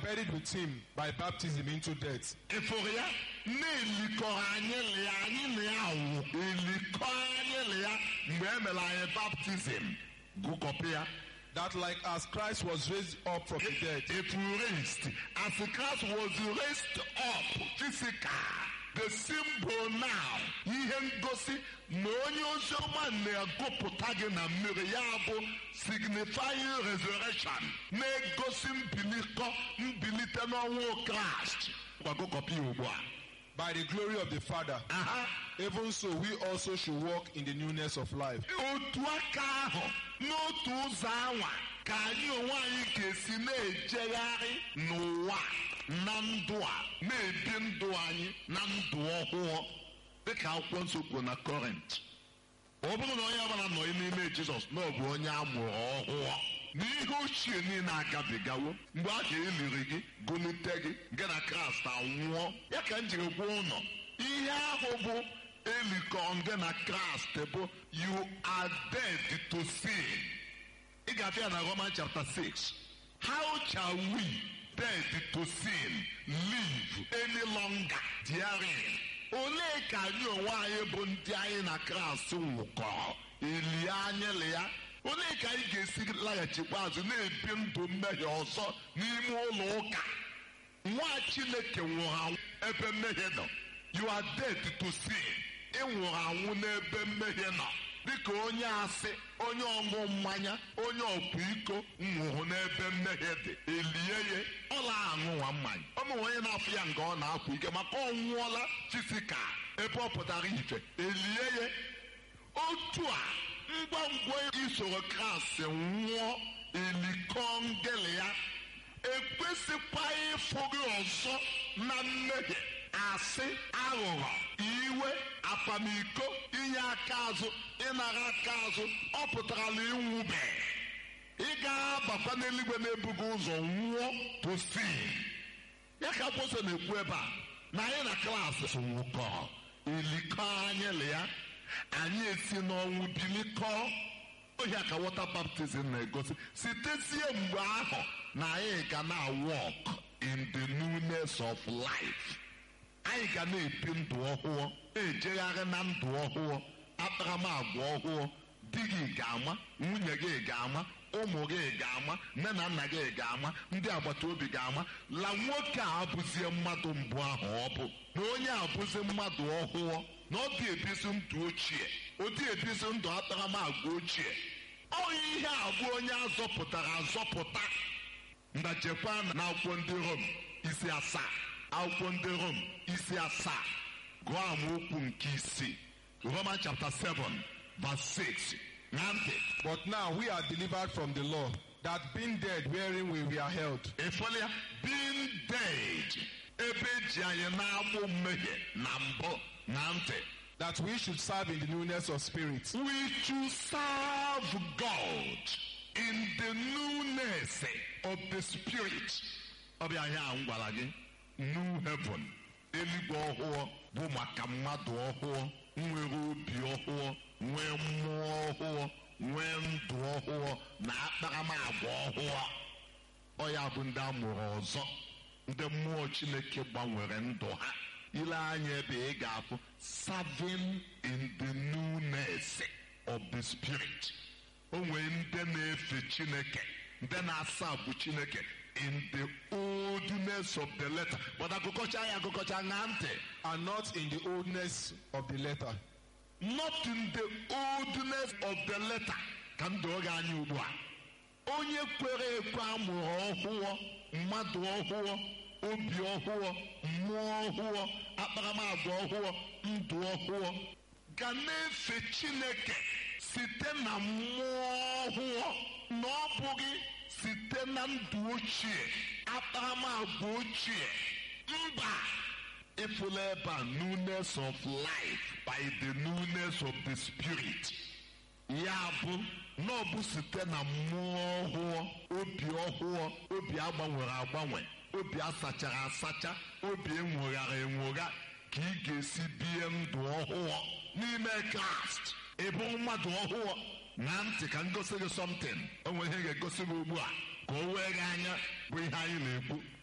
buried with him by baptism into death, ịfụrụ ya na-elikọrọ anyị lịa anyị na ya wụ elikọ anyị lịa mgbe e mere anyị baptizim gụkọpụ ya that like as Christ was raised up from the dead if you raised as Christ was raised up physical the symbol now ihe ngosi na onye oziọma na-agụpụta gị na mmiri ya bụ signifying resurrection na-egosi mbilikọ mbilite n'ọnwụ Kraịst gwagụkọpụ ya ugbu a by the glory of the Father, aha even so we also should walk in the newness of life. otu aka ahụ n'otu ụzọ anwa ka anyị onwe anyị ga-esi na-ejegharị n'ụwa na ndụ a na-ebi ndụ anyị na ndụ ọhụụ dịka akwụkwọ nsọ kwuo na kọrint ọ bụrụ na onye ọbụla nọ n'ime jizọs na ọ bụ onye a mụrụ ọhụụ na ihe ochie niile agabigawo mgbe a ga-eliri gị gụlite gị gị na kraịst anwụọ ya ka m jiri gwa ụnọ ihe ahụ bụ elikọ gị na kraịst bụ you are dead to sin ị ga-abịa na roman chapter 6 how shall we dead to sin live any longer therein olee ka anyị onwe anyị bụ ndị anyị na kraịst nwụkọrọ elie anyịlị ya olee ka anyị ga-esi laghachikwa azụ na-ebi ndụ mmehie ọzọ n'ime ụlọ ụka nwa chineke nwụrụ anwụ ebe mmehie nọ you are dead to sin ị nwụrụ anwụ n'ebe mmehie nọ dịka onye asị onye ọṅụ mmanya onye ọkwa iko nwụrụ n'ebe mmehie dị elie ya ọla aṅụwa mmanya ọ bụ onye na-afụ ya nga ọ na-akwa ike maka ọ nwụọla fisika ebe ọ pụtara ife elie ya otu a ngwa ngwa isoro kraịst nwụọ elikọ ngele ya ekwesịkwa ịfụ gị ọzọ na mmehie asị aghụghọ iwe apamiko inye aka azụ ịnara aka azụ ọ pụtara na ịnwụbe ị ga-abakwa n'eluigwe na-ebughị ụzọ nwụọ tosi ya ka akwụsọ na-ekwu ebe a na anyị na klaasị nwụkọrọ elikọ anyịlị ya anyị esi n'ọnwụ bilikọọ ohi ka wọta baptizim na-egosi sitezie mgbe ahụ na anyị ga na walk in the newness of life anyị ga na-ebi ndụ ọhụụ na-ejegharị na ndụ ọhụụ akparamagwa ọhụụ di gị ga-ama nwunye gị ga-ama ụmụ gị ga-ama nne na nna gị ga-ama ndị agbata obi ga-ama la nwoke a abụzie mmadụ mbụ ahụ ọ bụ na onye abụzi mmadụ ọhụụ na ọ dị ebizi ndụ ochie ọ dị ebizi ndụ akparamagwa ochie ọ ihe a bụ onye azọpụtara azọpụta ndajekwa na akwụkwọ ndị rom isi asaa akwụkwọ ndị rom isi asaa gụọ amaokwu nke isii roman chapter 7 verse 6 na ntị But now we are delivered from the law, that being dead wherein we were held, ịfọlụ ya being dead ebe eji anyị na-agbụ mmehie na mbụ na ntị that we should serve in the newness of spirit. we should serve God in the newness of the spirit. Ọ bụ ihe a m gwara gị new heaven eluigwe ọhụụ bụ maka mmadụ ọhụụ nwere obi ọhụụ nwee mmụọ ọhụụ nwee ndụ ọhụụ na akparamagwa ọhụụ ọ ya bụ ndị a mụrụ ọzọ ndị mmụọ chineke gbanwere ndụ ha ile anya ebe ị ga-afụ serving in the newness of the spirit o nwee ndị na-efe chineke ndị na-asa bụ chineke in the oldness of the letter but agụkọcha ya agụkọcha na ntị And not in the oldness of the letter, not in the oldness of the letter ka m doo gị anya ugbu a onye kwere ekwe amụrụ ọhụụ mmadụ ọhụụ obi ọhụụ mmụọ ọhụụ akparamagwa ọhụụ ndụ ọhụụ ga na-efe chineke site na mmụọ ọhụụ na ọ bụghị site na ndụ ochie akparamagwa ochie mba ịfụla ebe a newness of life by the newness of the spirit ya bụ na ọ bụ site na mmụọ ọhụụ obi ọhụụ obi agbanwere agbanwe obi asachara asacha obi enwogharị enwogha ka ị ga-esi bie ndụ ọhụụ n'ime kraịst ịbụ mmadụ ọhụụ na ntị ka ngosi gị something o nwere ihe ga-egosi gị ugbu a ka o wee gị anya bụ ihe anyị na-ekwu